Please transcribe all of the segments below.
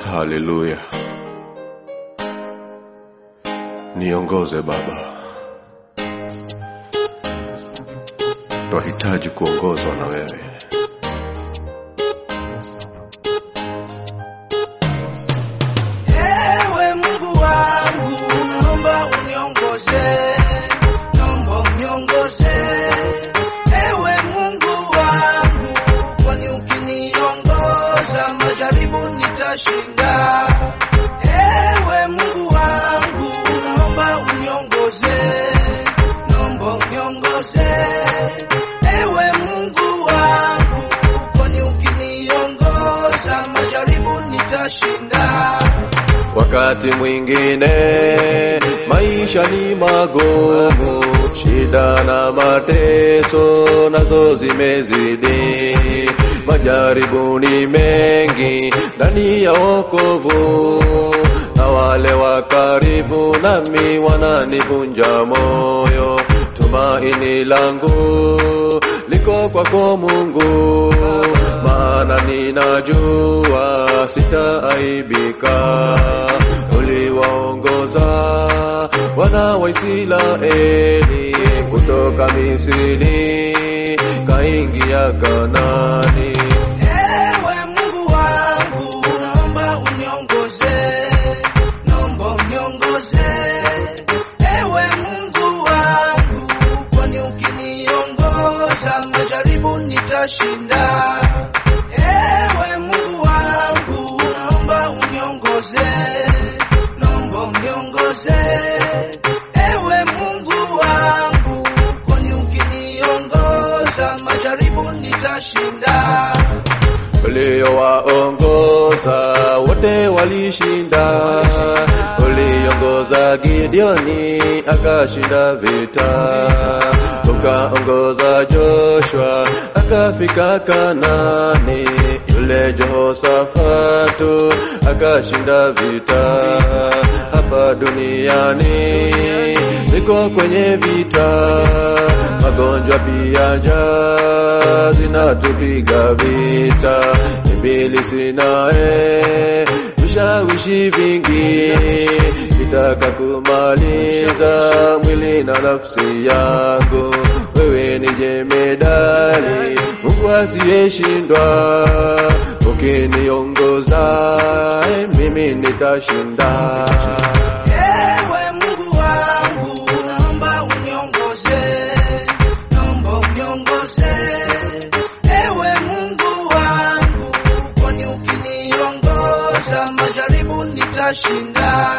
Haleluya, niongoze Baba, twahitaji kuongozwa na wewe. Ewe Mungu wangu, naomba uniongoze, naomba uniongoze. Ewe Mungu wangu, kwani ukiniongoza majaribu nitashinda. Ewe Mungu wangu, naomba uniongoze, naomba uniongoze. Ewe Mungu wangu, kwani ukiniongoza majaribu nitashinda. Wakati mwingine maisha ni magumu, shida na mateso nazo zimezidi, majaribu ni mengi ndani ya wokovu, na wale wa karibu nami wananivunja moyo. Tumaini langu liko kwako Mungu, maana ninajua sitaaibika. Uliwaongoza wana wa Israeli kutoka Misri kaingia Kanani. Ewe Mungu wangu, naomba uniongoze, naomba uniongoze. Ewe Mungu wangu, kwani ukiniongoza majaribu nitashinda. Ewe Mungu wangu, naomba uniongoze, naomba uniongoze. Ewe Mungu wangu, kwani ukiniongoza majaribu nitashinda. uliowaongoza wote walishinda. Uliongoza Gideoni akashinda vita, ukaongoza Joshua akafika Kanani. Yule Jehoshafatu akashinda vita. Hapa duniani niko kwenye vita, magonjwa pia njaa zinatupiga vita, ibilisi naye vishawishi vingi vitaka kumaliza mwili na nafsi yangu. Wewe ni jemedali, Mungu asiyeshindwa, ukiniongoza mimi nitashinda. Ewe Mungu wangu, naomba uniongoze, naomba uniongoze. Ewe Mungu wangu, kwani ukiniongoza majaribu nitashinda.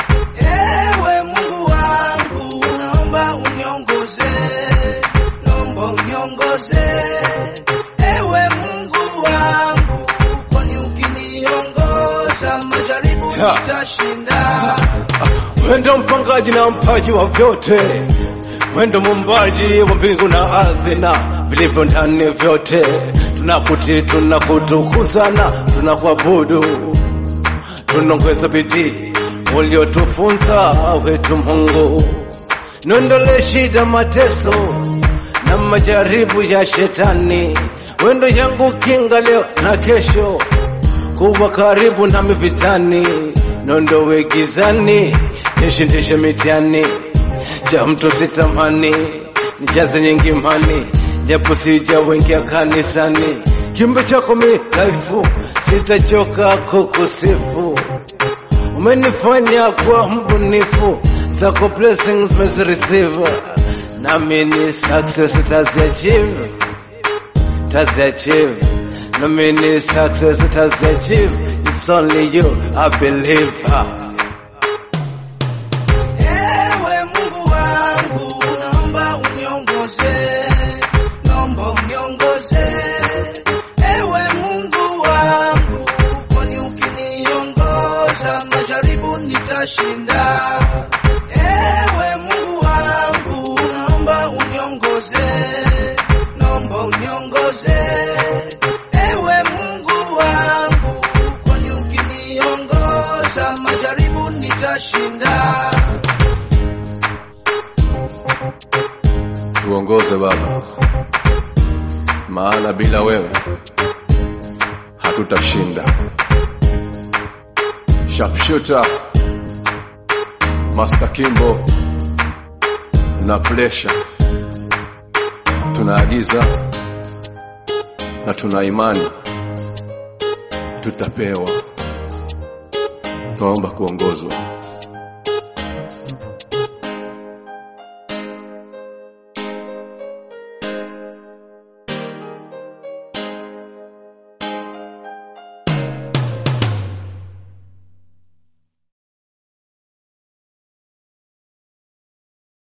Ewe Mungu wangu, naomba uniongoze, naomba uniongoze. Ewe Mungu wangu, kwani ukiniongoza majaribu nitashinda. Wendo mpangaji na mpaji wa vyote, wendo mumbaji wa mbingu na ardhi na vilivyo ndani vyote. Tunakuti, tunakutukuza na tunakuabudu, tunaongeza bidii uliotufunza wetu Mungu. Nondole shida, mateso na majaribu ya shetani, wendo yangu kinga leo na kesho kuwa karibu nami vitani, nondowe gizani, nishindishe mitihani, cha mtu sitamani, nijaze nyingi imani, japo sijawengia kanisani, kiumbe chako mi dhaifu, sitachoka kukusifu, umenifanya kuwa mbunifu, zako blessings mezireceive, nami ni success taziachieve taziachieve no mini success taziachieve it's only you I believe Ewe Mungu wangu, naomba uniongoze, naomba uniongoze. Ewe Mungu wangu, kwani ukiniongoza majaribu nitashinda. Ewe Mungu wangu, naomba uniongoze, naomba uniongoze. Ewe Mungu wangu, kwani ukiniongoza majaribu nitashinda. Tuongoze Baba, maana bila wewe hatutashinda. Sharpshooter, Master Kimbo na Pressure. Tunaagiza na tuna imani tutapewa. Tunaomba kuongozwa.